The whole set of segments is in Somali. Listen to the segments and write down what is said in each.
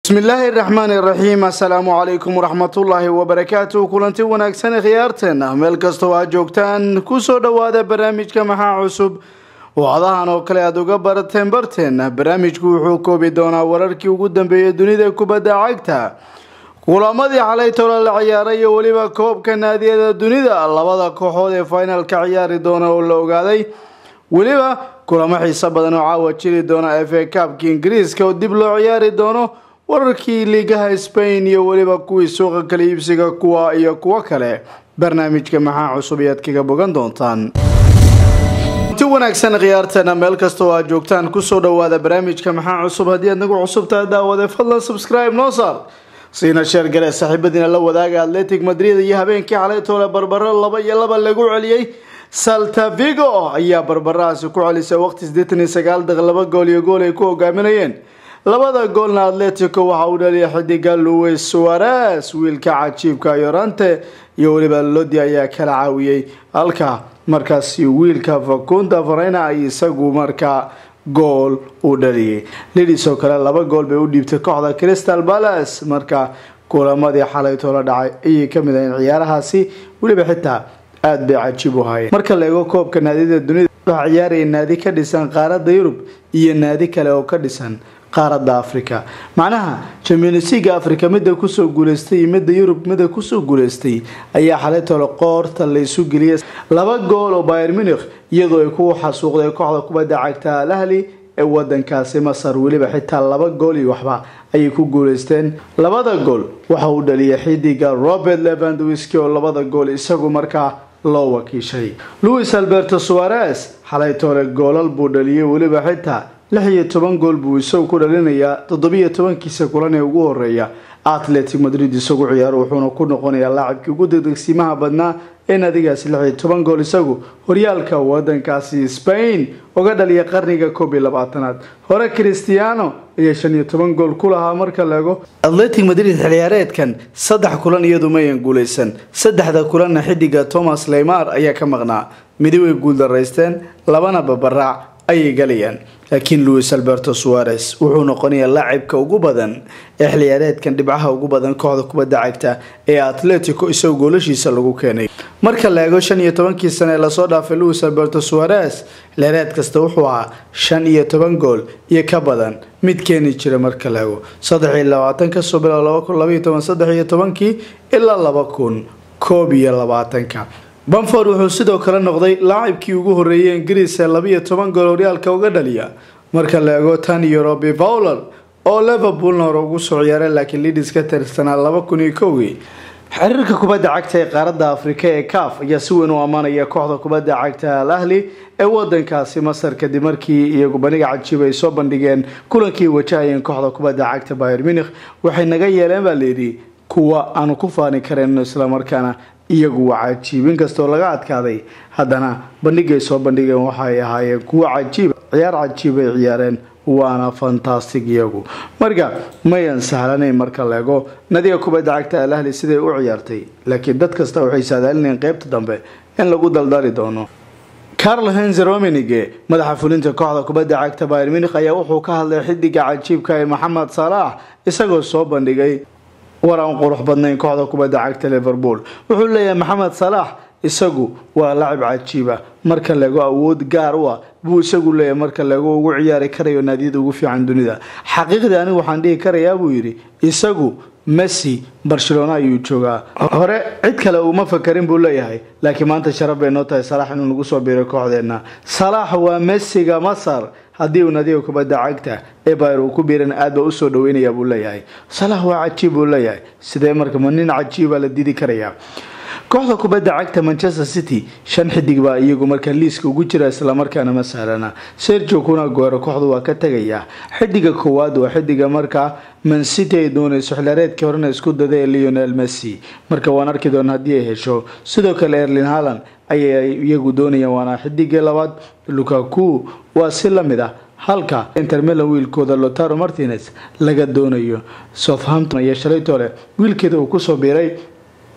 bismillaahi raxmaani raxiim assalaamu calaykum waraxmatullaahi wabarakaatu kulanti wanaagsan khiyaarteena meel kastoo aad joogtaan kusoo dhowaada barnaamijka maxaa cusub wacdahan oo kale aada uga barateen barteena barnaamijku wuxuu koobi doonaa wararkii ugu dambeeyay dunida kubadda cagta kulamadii xalay tola la ciyaaray iyo weliba koobka naadiyada dunida labada kooxood ee finalka ciyaari doona oo la ogaaday weliba kulamo xiiso badan oo caawa jiri doona f a kabka ingiriiska oo dib loo ciyaari doono wararkii liigaha spain iyo weliba kuwii suuqa kala iibsiga kuwa iyo kuwo kale barnaamijka maxaa cusub ayaad kaga bogan doontaan inti wanaagsan khiyaarteena meel kasta oo aad joogtaan kusoo dhawaada barnaamijka maxaa cusub haddii aad nagu cusubtahay daawade fadlan subscribe noo saar siina sheer gale saaxiibadiina la wadaaga atletic madrid iyo habeenkii xalay toole barbaro laba iyo laba lagu celiyey saltavigo ayaa barbarahaasi ku celisay waqti sideetan iyo sagaal daqiiq laba gool iyo gool ay ku hogaaminayeen labada goolna atletico waxa uu dhaliyay xidiga louis suarez wiilka cajiibka yorante iyo weliba lodi ayaa kala caawiyey halka markaasi wiilka facunda farena ay isagu markaa gool uu dhaliyay lidis oo kale laba gool bay u dhiibtay kooxda crystal palace marka kulamadii xalay toola dhacay ayay kamid ahayn ciyaarahaasi weliba xitaa aada bay cajiib u hayeen marka la eego koobka naadiyada dunida waxaa ciyaaraya naadi ka dhisan qaaradda yurub iyo naadi kale oo ka dhisan qaaradda africa macnaha championsliga africa midda kusoo guuleystay iyo midda yurub midda kusoo guuleystay ayaa xalay tole qoorta laysu geliyay laba gool oo bayer munich iyadoo ay ku xasuuqday kooxda kubadda cagta al ahli ee wadankaasi masar weliba xitaa laba gool iyo waxba ayay ku guuleysteen labada gool waxa uu dhaliyay xidiga robert levandwiski oo labada gool isagu markaa loo wakiishay louis alberto suarez xalay toole goolal buu dhaliyay weliba xitaa lix iyo toban gool buu isagu ku dhalinayaa toddobiyo tobankiisa kulan ee ugu horeeya atletic madrid isagu ciyaaro wuxuuna ku noqonayaa laacibkii ugu degdegsiimaha badnaa ee naadigaasi lix iyo toban gool isagu horyaalka wadankaasi spain uga dhaliya qarniga koob iyo labaatanaad hore christiano ayaa shan iyo toban gool ku lahaa marka laego atletic madrid xilciyaareedkan saddex kulan iyadu mayan guuleysan saddexda kulanna xidiga thomas leymar ayaa ka maqnaa midi way guuldaraysteen labana babaraac ayay galayaan laakiin louis alberto suarez wuxuu noqonayaa laacibka ugu badan ee xilciyaareedkan dhibcaha ugu badan kooxda kubadda cagta ee atletico isagoo goolashiisa lagu keenay marka la eego shan iyo tobankii sane ee lasoo dhaafay louis alberto suarez xilciyaareed kasta wuxuu ahaa shan iyo toban gool iyo ka badan mid keeni jira marka la eego saddex iyo labaatan kasoo bilow laba kun labaiyo toban saddex iyo tobankii ilaa laba kun koob iyo labaatanka bamford wuxuu sidoo kale noqday laacibkii ugu horeeyay ingiriis ee labiiyo toban gool horyaalka uga dhaliya marka la eego tan iyo robi fowler oo liverpoolna hore ugu soo ciyaaray laakiin lidis ka tirsanaa laba kun iyo kowgii xiriirka kubadda cagta ee qaaradda afrika ee caf ayaa si weyn u ammaanaya kooxda kubadda cagta al ahli ee wadankaasi masar kadib markii iyagu baniga cajiib ay soo bandhigeen kulankii wajahayeen kooxda kubadda cagta bayer munich waxay naga yeeleen baa layidhi kuwa aanu ku faani karayno islamarkaana iyagu waa cajiib inkastoo laga adkaaday haddana bandhigay soo bandhigeen waxay ahaayeen kuwo cajiib ciyaar cajiib ay ciyaareen waana fantastic iyagu marka mayan sahlanayn marka leego nadiga kubadda cagta al ahli siday u ciyaartay laakiin dad kasta waxay saadaalinayeen qeybta dambe in lagu daldali doono carl henze romenige madaxa fulinta kooxda kubadda cagta bayer munich ayaa wuxuu ka hadlay xidiga cajiibka ee maxamed salaax isagoo soo bandhigay war aan qurux badnayn kooxda kubadda cagta liverpool wuxuu leeyahay maxamed salaax isagu waa lacib cajiiba marka laego awood gaar u ah buu isagu leeyahay marka laego ugu ciyaari karayo naadiyada ugu fiican dunida xaqiiqdii anigu waxaan dhihi karayaa buu yidhi isagu messi barcelona ayuu joogaa hore cid kale uma fakarin buu leeyahay laakiin maanta sharaf bay noo tahay salaax inuu nagu soo biiray kooxdeenna salaax waa messiga masar haddii uu nadiga kubadda cagta ee bayr uu ku biiran aad ba usoo dhaweynaya buu leeyahay salaax waa cajiib buu leeyahay sidee marka ma nin cajiiba la didi karayaa kooxda kubadda cagta manchester city shan xidig baa iyagu markaa liiska ugu jira islamarkaana ma sahlana sergio kunaguero kooxdu waa ka tegayaa xidiga koowaad waa xidiga markaa mancity ay doonayso xilaareedkii horena isku dada ee leonel messi marka waan arki doona haddii ay hesho sidoo kale erlin halland ayay iyagu doonayaan waana xidigii labaad lukaku waa si lamid ah halka intermela wiilkooda lotaro martinez laga doonayo southampton iyo shalaytole wiilkeeda uu kusoo biiray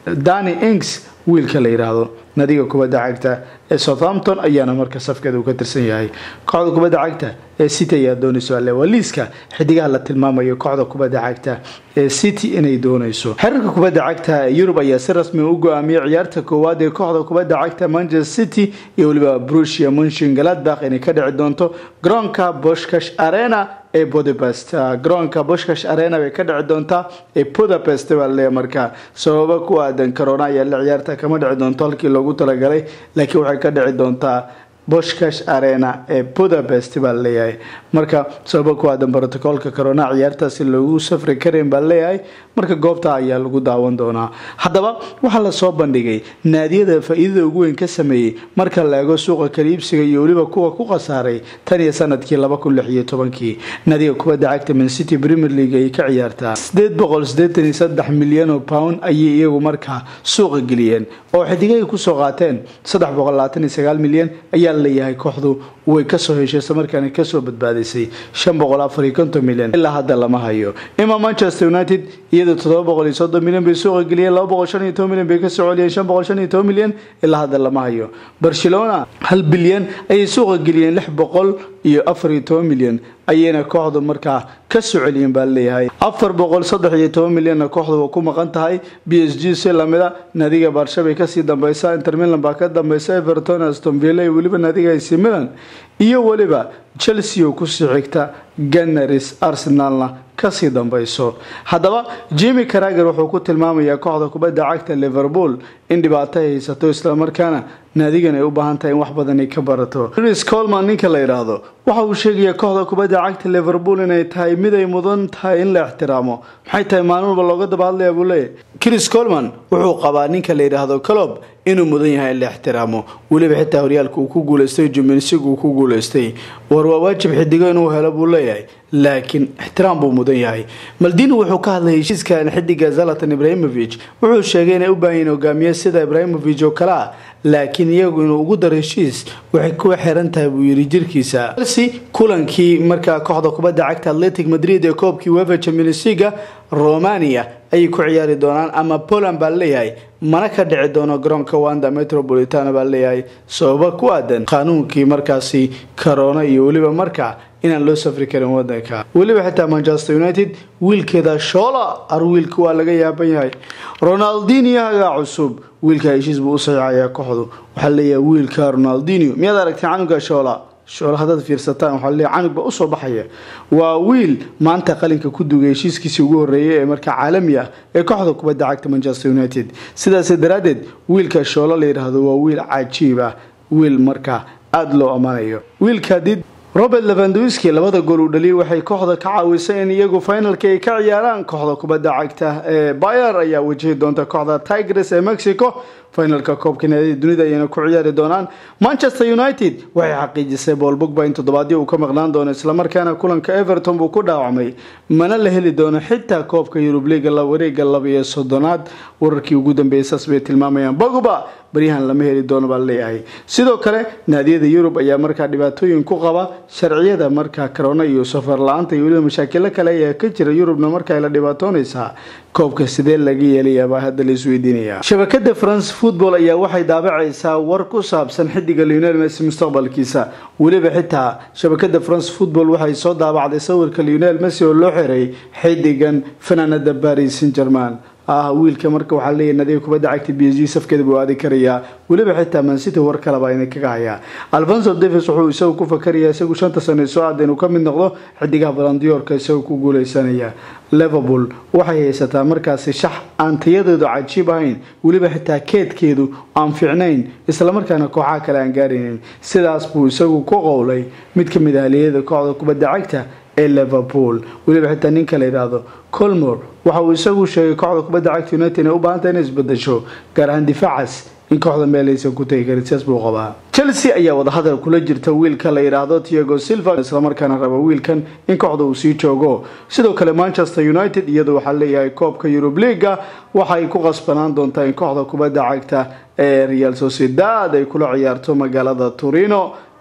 dani ings wiilka la yidhaahdo nadiga kubadda cagta ee southampton ayaana marka safkeeda uu ka tirsan yahay kooxda kubadda cagta ee city ayaa doonayso alle waa liiska xidigaha la tilmaamayo kooxda kubadda cagta ee city inay doonayso xiriirka kubadda cagta yurub ayaa si rasmi u go-aamiyey ciyaarta koowaad ee kooxda kubadda cagta manchester city iyo weliba brusia munshin galadbakh inay ka dhici doonto garoonka boshkash arena ee budapest garoonka boshkash arena bay ka dhici doontaa ee budapest baa laleeyahay markaa sababo ku aadan corona ayaa la ciyaarta kama dhici doonto halkii loogu talagalay laakiin waxay ka dhici doontaa boshkash arena ee budapest baa laleeyahay marka sababo ku aadan brotocoolka corona ciyaartaasi loogu safri karin baa laleeyahay marka goobta ayaa lagu daawan doonaa haddaba waxaa lasoo bandhigay naadiyada faa-iidada ugu weyn ka sameeyey marka la eego suuqa kaliibsiga iyo weliba kuwa ku khasaaray tan iyo sanadkii laba kun lix iyo tobankii naadiga kubadda cagta mancity premier league ayay ka ciyaartaa sideed boqol sideetan iyo saddex milyan oo pound ayay iyagu markaa suuqa geliyeen oo xidigay kusoo qaateen saddex boqol labaatan iyo sagaal milyan ayaa laleeyahay kooxdu way kasoo heshay islamarkaana kasoo badbaadisay shan boqol afar iyo konton milyan ilaa hadda lama hayo ima manchester united iyadoo toddoba boqol iyo soddon milyan bay suuqa geliyeen laba boqol shan iyo toban milyan bay kasoo celiyeen shan boqol shan iyo toban milyan ilaa hadda lama hayo barcelona hal bilyan ayay suuqa geliyeen lix boqol iyo afar iyo toban milyan ayayna kooxdu markaa kasoo celiyeen baa laleeyahay afar boqol saddex iyo toban milyanna kooxdu waa ku maqan tahay b s g si lamida naadiga baarshabay kasii dambeysa inter milan baa ka dambeysa everton aston villa iyo weliba naadiga ac milan iyo weliba chelsea oo kusii xigta gannaris arsenalna kasii dambeyso haddaba jimi carager wuxuu ku tilmaamayaa kooxda kubadda cagta liverpool in dhibaato ay haysato islamarkaana naadigan ay u baahan tahay in wax badan ay ka barato chris colman ninka la yidhaahdo waxa uu sheegayaa kooxda kubadda cagta liverpool inay tahay mid ay mudan tahay in la ixtiraamo maxay tahay maalin walba looga daba hadlaya buu leeyahy chris colman wuxuu qabaa ninka la yidhaahdo colob inuu mudan yahay in la ixtiraamo weliba xitaa horyaalka uu ku guuleystay jumensig uu ku guuleystay war waa waajib xidigo inuu helo buu leeyahay laakiin ixtiraam buu mudan yahay maldini wuxuu ka hadlayay heshiiskan xidiga zalatan ibrahimovic wuxuu sheegay inay u baahan yihin hogaamiye sida ibrahimovic oo kale ah laakiin iyagu inuu ugu daro heshiis waxay kuwa xiran tahay buu yidhi jirkiisa chelsea kulankii markaa kooxda kubadda cagta atletic madrid ee koobkii wefa champions leaga romania ayay ku ciyaari doonaan ama poland baa leeyahay mana ka dhici doono garoonka wanda metropolitana baa leeyahay sababa ku aadan qaanuunkii markaasi corona iyo weliba markaa inaan loo safri karin wadanka weliba xitaa manchester united wiilkeeda shoola ar wiilka waa laga yaaban yahay ronaldiniaga cusub wiilka heshiis buu u saxiixayaa kooxdu waxaa leeyahay wiilka ronaldinio miyaad aragtay canuga shoola shoola haddaad fiirsataan waxaa leeyahay canug baa usoo baxaya waa wiil maanta qalinka ku dugay heshiiskiisii ugu horreeyay ee markaa caalami ah ee kooxda kubadda cagta manchester united sidaas daraaddeed wiilka shoola la yidhaahdo waa wiil cajiib ah wiil markaa aada loo ammaanayo wiilka did robert levandowski labada gool uu dhaliyay waxay kooxda ka caawisay in iyagu finalka ay ka ciyaaraan kooxda kubadda cagta ee bayer ayaa wajihi doonta kooxda tigres ee mexico finalka koobka naadida dunida ayayna ku ciyaari doonaan manchester united waxay xaqiijisay bool bogba in toddobaadyo uu ka maqnaan doono islamarkaana kulanka everton buu ku dhaawacmay mana la heli doono xitaa koobka yurub liga wareega laba iyo soddonaad wararkii ugu dambeeyay saas bay tilmaamayaan bogba baryahan lama heli doono baa leeyahay sidoo kale naadiyada yurub ayaa markaa dhibaatooyin ku qaba sharciyada markaa corona iyo safar la-aanta iyo weliba mashaakilo kale ayaa ka jira yurubna markaa la dhibaatoonaysaa koobka sidee laga yeelayaabaa hadda la isweydiinaya shabakada france football ayaa waxay daabacaysaa war ku saabsan xidiga leonel messi mustaqbalkiisa weliba xitaa shabakada france football waxay soo daabacday sawirka leonel messi oo loo xiray xidigan fanaanada paris saint german ah wiilka marka waxaa leeyahy nadiga kubadda cagta b s g safkeeda buu aadi karayaa weliba xitaa mancity war kaleba ina kaga hayaa alfonso davis wuxuu isagu ku fakarayaa isagu shanta sano soo aada inuu ka mid noqdo xidigaha balandiyoorka isagoo ku guuleysanaya liverpool waxay haysataa markaasi shax aan tayadeedu cajiib ahayn weliba xitaa keedkeedu aan fiicnayn islamarkaana kooxaha kale aan gaaraynin sidaas buu isagu ku qowlay mid ka mid ah haliyada kooxda kubadda cagta ee liverpool weliba xitaa ninka la yidhaahdo colmor waxa uu isagu sheegay kooxda kubadda cagta united inay u baahantay inay isbedesho gaar ahaan difaacaas in kooxda meel aysan ku tegi karin sidaas buu qabaa chelsea ayaa wadahadal kula jirta wiilka la yidhaahdo tiago silva islamarkaana raba wiilkan in kooxda uu sii joogo sidoo kale manchester united iyadu waxaa leeyahay koobka yurub leaga waxay ku qasbanaan doontaa in kooxda kubadda cagta ee real sociedad ay kula ciyaarto magaalada turino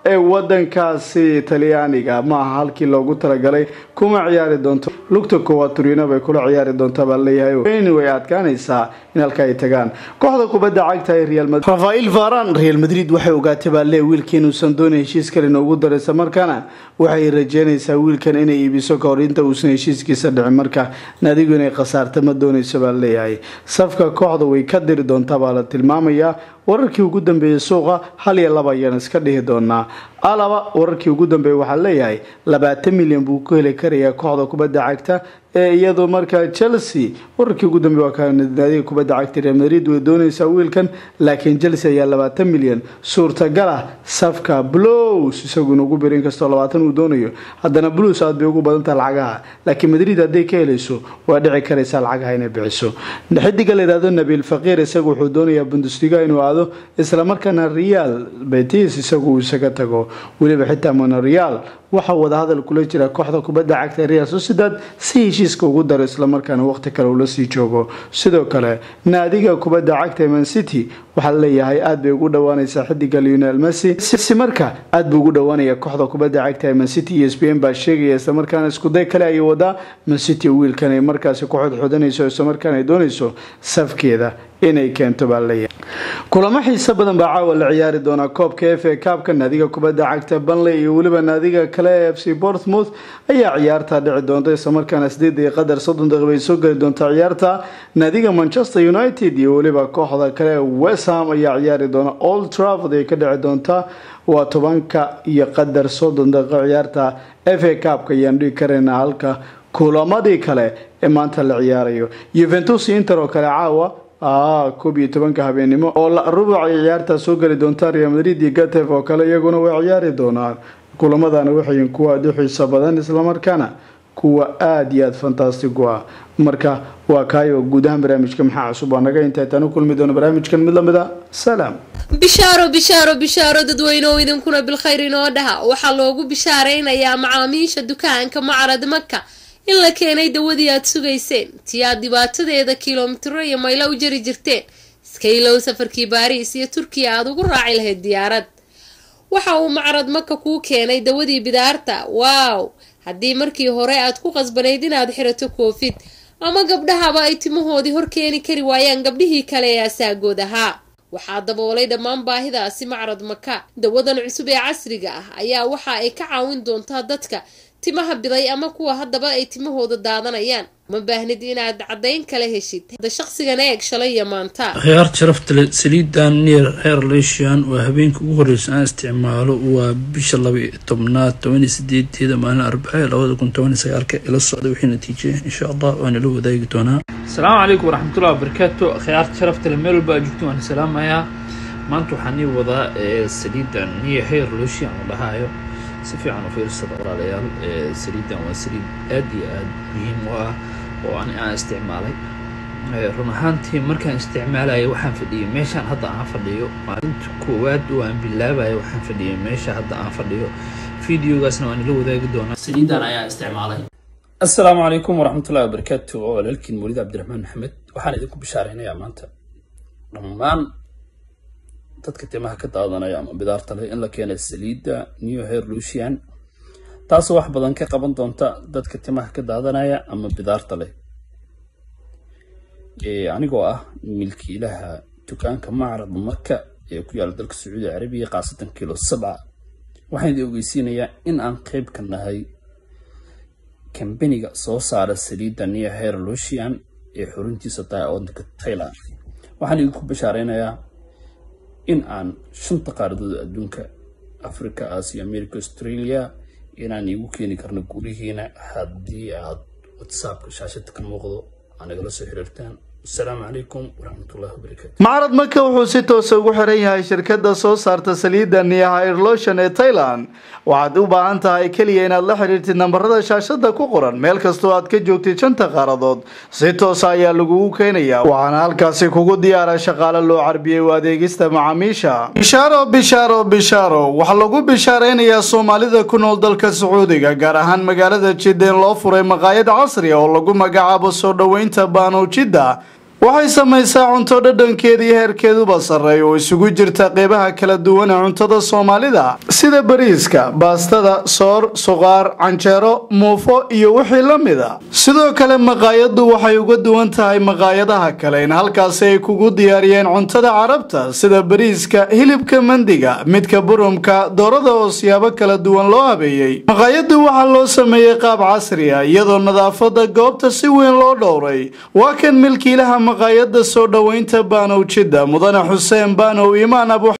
ee wadankaasi talyaaniga ma aha halkii loogu talagalay kuma ciyaari doonto lugta koowaad turino bay kula ciyaari doontaa baa leeyahay wayni way adkaanaysaa in halka ay tagaan kooxda kubadda cagta ee real madrid rafael varan real madrid waxay ogaatay baa lee wiilka inuusan doonin heshiis kale inoogu daraysa markaana waxay rajeynaysaa wiilkan inay iibiso kahor inta uusan heshiiskiisa dhicin marka naadigu inay khasaarta ma doonayso baa leeyahay safka kooxda way ka diri doontaa baa la tilmaamayaa wararkii ugu dambeeyey suuqa hal iyo laba ayaan iska dhihi doonaa alaba wararkii ugu dambeeyey waxaa leeyahay labaatan milyan buu ku heli karayaa kooxda kubadda cagta ee iyadu markaa chelsea wararkii ugu dambeey waa kanaadiga kubadda cagta real madrid way doonaysaa wiilkan laakiin chelsea ayaa labaatan milyan suurtagal ah safka bluws isagu inugu biro inkastoo labaatan uu doonayo haddana bluws aad bay ugu badantaha lacagaha laakiin madrid hadday ka helayso waa dhici karaysaa lacagaha inay bixiso xidiga la yidhahdo nabiil faqiir isagu wuxuu doonayaa bundesliga inuu aado islamarkaana real betis isagu uu isaga tago weliba xitaa monoreal waxaa wadahadal kula jira kooxda kubadda cagta real sociedad si heshiiska ugu daro islamarkaana waqti kale ula sii joogo sidoo kale naadiga kubadda cagta man city waxaa leeyahay aad bay ugu dhawaanaysaa xidiga leonel messi si marka aad buu ugu dhawaanaya kooxda kubadda cagta man city iyo sbain baa sheegaya islamarkaana iskuday kale ayay wadaa man city wiilkan ay markaasi ku xodxodanayso islamarkaana ay doonayso safkeeda inay keento baa leeyahay kulamo xiiso badan baa caawa la ciyaari doonaa koobka f a kaabka naadiga kubadda cagta banley iyo weliba naadiga kale ee f c bortmouth ayaa ciyaarta dhici doonta islamarkaana sideed iyo qadar soddon daqiiq bay soo geli doontaa ciyaarta naadiga manchester united iyo weliba kooxda kale westham ayaa ciyaari doona old trafford ay ka dhici doontaa waa tobanka iyo qadar soddon daqiiqo ciyaarta f a kaabka ayaan dhigi karaynaa halka kulamadii kale ee maanta la ciyaarayo yuventus inter oo kale caawa koob iyo tobanka habeenimo oo rubuc ay ciyaartaa soo geli doontaa real madrid iyo gatef oo kale iyaguna way ciyaari doonaan kulamadana waxay kuwa aada u xiiso badan islamarkaana kuwa aada iyo aada fantastic u ah marka waa kaayo guud ahaan barnaamijka maxaa cusub waa naga intaa taan u kulmi doono barnaamijkan mid lamid a salaam bishaaro bishaaro bishaaro dadweyneoo idinkuna bilkhayr inoo dhaha waxaa loogu bishaaraynayaa macaamiisha dukaanka macarad maka in la keenay dawadii aad sugayseen tii aad dhibaatadeeda kilomitiro iyo maylo u jari jirteen iska ilow safarkii baariis iyo turkiya aada ugu raaci lahayd diyaarad waxa uu macrad maka kuu keenay dawadii bidaarta waaw haddii markii hore aad ku qasbanayd inaad xirato koofid ama gabdhahaba ay timahoodii hor keeni kari waayaan gabdhihii kale ee asaagood ahaa waxaa daboolay dhammaan baahidaasi macrad maka dawadan cusub ee casriga ah ayaa waxa ay ka caawin doontaa dadka timaha biday ama kuwa haddaba ay timahooda daadanayaan ma baahnid inaad caddayn kala heshid hadda shaqsigana eeg shalay iyo maanta khiyaar sharafta le saliidan neer heer leeshian waa habeenka ugu horreysa aan isticmaalo waa bisha laba iyo tobnaad toban iyo sideedeeda maalin arbace labada kun toban iyo sagaalka ila socda wixii natiijaya insha allah waana la wadaagi doonaa asalaamu calaykum waraxmatullahi wabarakaatu khiyaarta sharafta le meel walba joogto waan salaamayaa maanta waxaan ii wadaa saliidan neer heer leeshian la dhahaayo si fiican u fiirsada walaalayaal saliidan waa saliid aad iyo aad muhiim u ah oo ani aan isticmaalay run ahaantii markaan isticmaalaya waxaan fadhiyay meeshaan hadda aan fadhiyo maalinta koowaad oo aan bilaabaya waxaan fadhiyay meesha hadda aan fadhiyo videogaasna waan ila wadaagi doonaa saliidan ayaa isticmaalay assalaamu calaykum waraxmatullahi wabarakaatu oo walaalkiin mawlid cabdiraxmaan maxamed waxaan idinku bishaaraynayaa maanta dhammaan dadka timaha ka daadanaya ama bidaarta leh in la keenay saliidda new hair lucian taasoo wax badan ka qaban doonta dadka timaha ka daadanaya ama bidaarta leh anigoo ah milkiilaha dukaanka macrad maka ee ku yaala dalka sacuudi carabiya khaasatan kilo sabca waxaan idin ogeysiinayaa in aan qeyb ka nahay kambaniga soo saara saliidda new hair lucian ee xuruntiisa tahay waddanka thailand waxaan idinku bashaaraynayaa in aan shanta qaaradood adduunka africa asia america australia inaan iigu keeni karno gurihiina haddii aad whatsappka shaashada ka muuqdo aa nagala soo xiriirtaan asalaamu calaykum waraxmatullahi wabarakaatu macrad maka wuxuu si toosa ugu xiran yahay shirkadda soo saarta saliidda niyahairlotion ee thailand waxaad u baahan tahay keliya inaad la xiriirtid nambarada shaashada ku qoran meel kastoo aad ka joogtid shanta qaaradood si toosa ayaa lagugu keenayaa waxaana halkaasi kugu diyaara shaqaale loo carbiyey u adeegista macaamiisha bishaaro bishaaro bishaaro waxaa lagu bishaaraynayaa soomaalida ku nool dalka sacuudiga gaar ahaan magaalada jidda in loo furay maqaayad casri oo lagu magacaabo soo dhoweynta baanow jidda waxay samaysaa cunto dhadhankeeda iyo heerkeeduba sarreeya oo isugu jirta qeybaha kala duwan ee cuntada soomaalida sida bariiska baastada soor suqaar canjeero muufo iyo wixii la mida sidoo kale maqaayaddu waxay uga duwan tahay maqaayadaha kale in halkaasi ay kugu diyaariyeen cuntada carabta sida bariiska hilibka mandiga midka burumka doorada oo siyaabo kala duwan loo habeeyey maqaayaddu waxaa loo sameeyey qaab casri ah iyadoo nadaafada goobta si weyn loo dhowray waa kan milkiilaha maqaayadda soo dhoweynta baanow jidda mudane xuseen baanow imaan abu